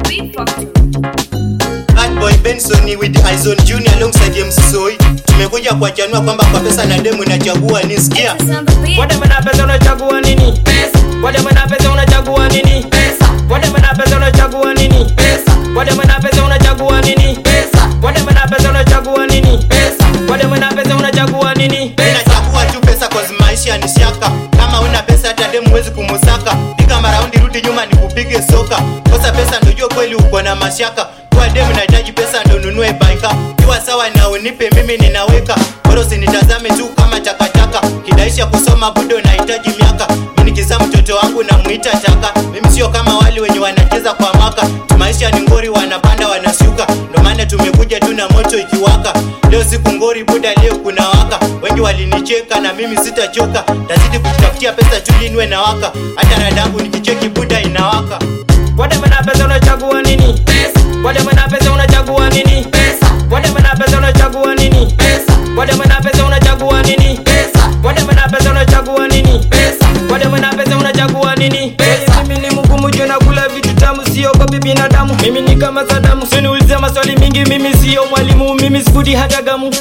Beat Factory. Bad boy Benson with Aizon Junior alongside MC Soy. Tumekuja kuachanua kwamba kwa pesa na demu inachagua ni sikia. It's on the beat. Wademe na pesa unachagua nini? Pesa. Wademe na pesa unachagua nini? Pesa. Wademe na pesa unachagua nini? Pesa. Wademe na pesa unachagua nini? Pesa. Wademe na pesa unachagua nini? Pesa. Wademe na pesa unachagua nini? Pesa. Inachagua tu pesa cause maisha ni siaka. Kama una pesa hata demu huwezi kumusaka. Piga maraundi rudi nyuma ni kupige soka. Kosa pesa ndio jua kweli uko na mashaka. Kwa demu nahitaji pesa ndo nunue baika. Kiwa sawa na unipe mimi ninaweka. Bora usinitazame tu kama takataka. Kidaisha kusoma budo nahitaji miaka. Mimi nikizaa mtoto wangu namuita taka. Mimi sio kama wale wenye wanacheza kwa maka. Maisha ni ngori wanapanda wanashuka. Ndo maana tumekuja tu na moto ikiwaka. Leo siku ngori buda leo kuna waka. Wengi walinicheka na mimi sitachoka. Tazidi kutafutia pesa tu linwe na waka. Hata radangu nikicheki buda inawaka. Wademe na pesa unachagua nini? Pesa. Wademe na pesa unachagua nini? Pesa. Wademe na pesa unachagua nini? Pesa. Wademe na pesa unachagua nini? Pesa. Wademe na pesa unachagua nini? Pesa. Wademe na pesa unachagua nini? Pesa. Mimi ni mgumu juu nakula vitu tamu siogopi binadamu. Mimi ni kama Sadamu. Usiniulize maswali mingi mimi sio mwalimu. Mimi sifudi hata gamu.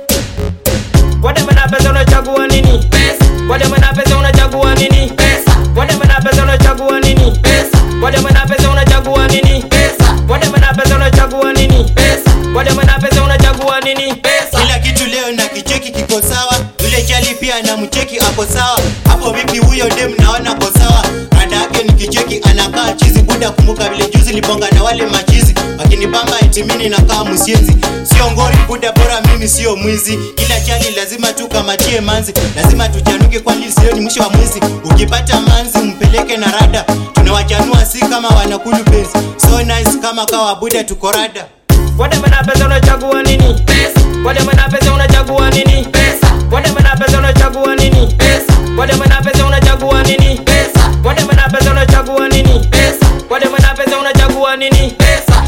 Wademe na pesa unachagua nini? Pesa. Wademe na pesa unachagua nini? Pesa. Wademe na pesa unachagua nini? Pesa. Wademe na pesa unachagua nini? Pesa. Wademe na pesa unachagua nini? Pesa. Wademe na pesa unachagua nini? Pesa. Kila kitu leo na kicheki kiko sawa. Yule chali pia na mcheki ako sawa. Hapo vipi huyo dem naona ko sawa. Rada yake ni kicheki anakaa chizi buda kumbuka vile juzi libonga na wale machizi. Akinibamba eti mimi nakaa msienzi. Sio ngori buda bora mimi sio mwizi. Kila chali lazima tu kamatie manzi. Lazima tuchanuke kwani sio ni mwisho wa mwezi. Ukipata manzi mpeleke na rada. Tunawachanua si kama wanakulu penzi. So nice kama kawa buda tuko rada. Wademe na pesa unachagua nini? Pesa. Wademe na pesa unachagua nini? Pesa. Wademe na pesa unachagua nini? Pesa. Wademe na pesa unachagua nini? Pesa. Wademe na pesa unachagua nini? Pesa. Wademe na pesa unachagua nini? Pesa.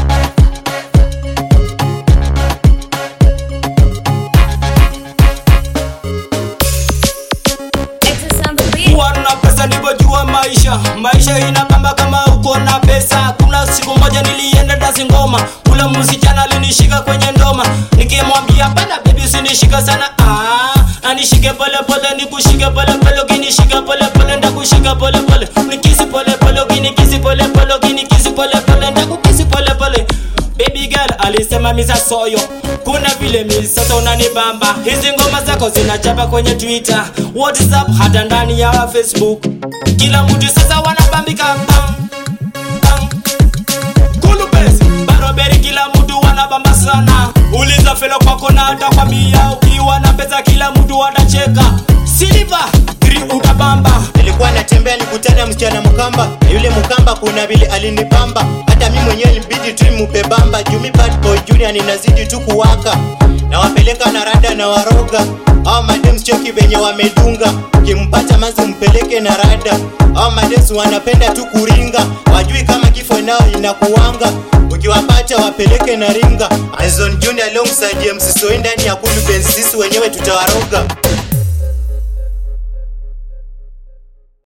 It's on the beat. kuwa na pesa nilivyojua maisha maisha inakamba kama uko na pesa kuna siku moja nilienda dasi ngoma ule msichana alinishika kwenye ndoma nikimwambia bana bebi usinishika sana ah, anishike pole pole nikushike pole pole ukinishika pole pole ndakushika pole pole nikisi pole pole ukinikisi pole pole ukinikisi pole pole ndakukisi pole pole Baby girl alisema misa soyo kuna vile mi sasa unanibamba hizi ngoma zako zinachapa kwenye twitter whatsapp hata ndani ya facebook kila mtu sasa wanabambika bam, bam. Kulubesi, baroberi kila mtu wanabamba sana uliza felo kwako na atakwambia ukiwa na pesa kila mtu atacheka siliva utabamba nilikuwa natembea nikutana msichana mkamba na yule mkamba kuna vile alinipamba hata mi mwenyewe ilibidi tu nimupe bamba jumi bad boy junior ninazidi tu kuwaka na wapeleka na rada na waroga au madems choki venye wamedunga ukimpata manzi mpeleke na rada au madems wanapenda tu kuringa wajui kama kifo nao inakuwanga ukiwapata wapeleke na ringa Azon Junior alongside MC Soi ndani ya Kulu Benz sisi wenyewe tutawaroga